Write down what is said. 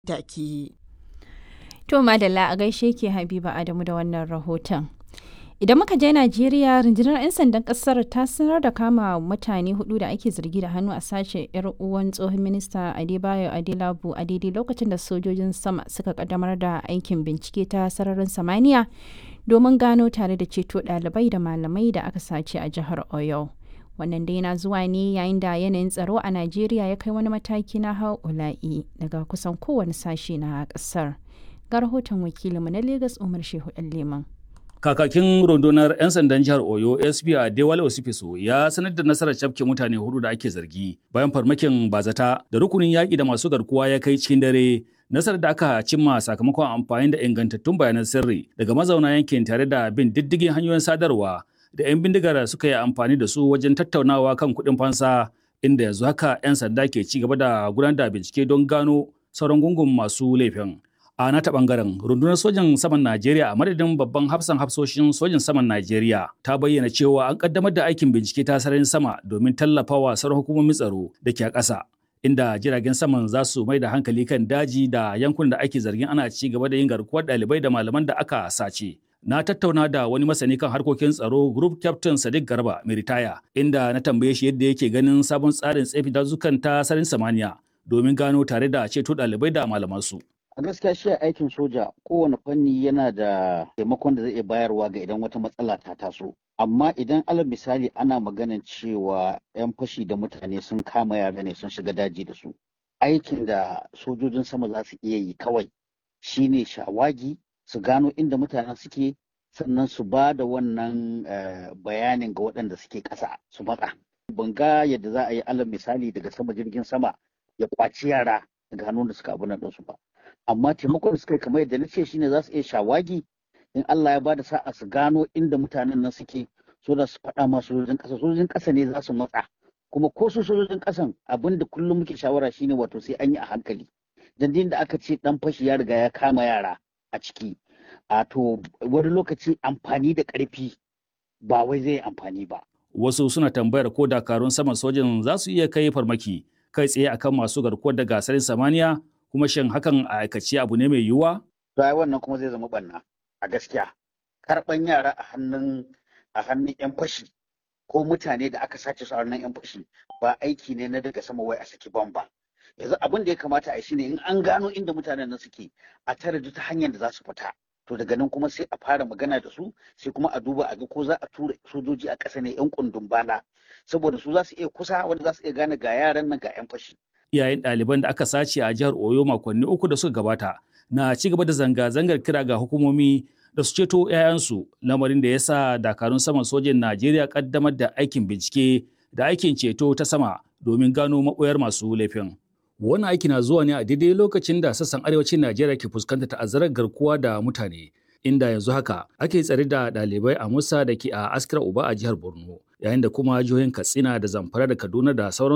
da ake yi. To Madalla a gaishe ke Habiba Adamu da wannan rahoton. Idan muka je Najeriya, rundunar 'yan sandan kasar ta sanar da kama mutane hudu da ake zargi da hannu a sace 'yar uwan tsohon minista Adebayo Adelabu a daidai lokacin da sojojin sama suka kaddamar da aikin bincike ta sararin samaniya domin gano tare da ceto ɗalibai da malamai da aka sace a jihar Oyo. Wannan dai na zuwa ne yayin da yanayin tsaro a Najeriya ya kai wani mataki na ha'ula'i daga kusan kowane sashe na ƙasar. Ga rahoton wakilinmu na Legas Umar Shehu Leman. Kakakin rundunar 'yan sandan jihar Oyo SP Adewale Osifiso ya sanar da nasarar cafke mutane hudu da ake zargi bayan farmakin bazata da rukunin yaƙi da masu garkuwa ya kai cikin dare nasarar da aka cimma sakamakon amfani da ingantattun bayanan sirri daga mazauna yankin tare da bin diddigin hanyoyin sadarwa da 'yan bindigar suka yi amfani da su wajen tattaunawa kan kuɗin fansa inda yanzu haka 'yan sanda ke ci gaba da gudanar da bincike don gano sauran gungun masu laifin. a nata bangaren rundunar sojan saman Najeriya a madadin babban hafsan hafsoshin sojan saman Najeriya ta bayyana cewa an kaddamar da aikin bincike ta sararin sama domin tallafawa sauran hukumomin tsaro da ke a ƙasa inda jiragen saman za su mai da hankali kan daji da yankunan da ake zargin ana ci gaba da yin garkuwar ɗalibai da malaman da aka sace. Na tattauna da wani masani kan harkokin tsaro Group Captain Sadiq Garba mai ritaya inda na tambaye shi yadda yake ganin sabon tsarin tsefi dazukan ta sararin samaniya domin gano tare da ceto ɗalibai da malamansu. a gaskiya shi aikin soja kowane fanni yana da taimakon da zai iya bayarwa ga idan wata matsala ta taso amma idan alal misali ana maganan cewa 'yan fashi da mutane sun kama yara ne sun shiga daji da su aikin da sojojin sama za su iya yi kawai shine shawagi su gano inda mutanen suke sannan su ba da wannan bayanin ga waɗanda suke ƙasa su matsa ban ga yadda za a yi alal misali daga sama jirgin sama ya kwaci yara daga hannun da suka abu nan ɗinsu ba amma taimakon suka kamar yadda na ce shine za su iya shawagi in Allah ya ba da sa'a su gano inda mutanen nan suke so da su faɗa ma sojojin ƙasa sojojin ƙasa ne za su matsa kuma ko su sojojin ƙasan abin da kullum muke shawara shine wato sai an yi a hankali dan da aka ce dan fashi ya riga ya kama yara a ciki a to wani lokaci amfani da ƙarfi ba wai zai amfani ba wasu suna tambayar ko dakarun saman sojin za su iya kai farmaki kai tsaye akan masu garkuwar da gasarin samaniya kuma shin hakan a aikace abu ne mai yiwuwa? To ai wannan kuma zai zama banna a gaskiya. Karɓan yara a hannun a hannun 'yan fashi ko mutane da aka sace su a hannun 'yan fashi ba aiki ne na daga sama wai a saki bom ba. Yanzu abin da ya kamata a yi shine in an gano inda mutanen nan suke a tare da ta hanyar da za su fita. To daga nan kuma sai a fara magana da su sai kuma a duba a ga ko za a tura sojoji a ƙasa ne 'yan kundun bala saboda su za su iya kusa wanda za su iya gane ga yaran nan ga 'yan fashi. iyayen ɗaliban da aka sace a jihar Oyo makonni uku da suka gabata na ci gaba da zanga-zangar kira ga hukumomi da su ceto 'ya'yansu lamarin da ya sa dakarun saman sojin Najeriya kaddamar da aikin bincike da aikin ceto ta sama domin gano maɓoyar masu laifin. Wannan aiki na zuwa ne a daidai lokacin da sassan arewacin Najeriya ke fuskantar ta'azzarar garkuwa da mutane. Inda yanzu haka ake tsare da ɗalibai a Musa da ke a Askira Uba a jihar Borno, yayin da kuma jihohin Katsina da Zamfara da Kaduna da sauran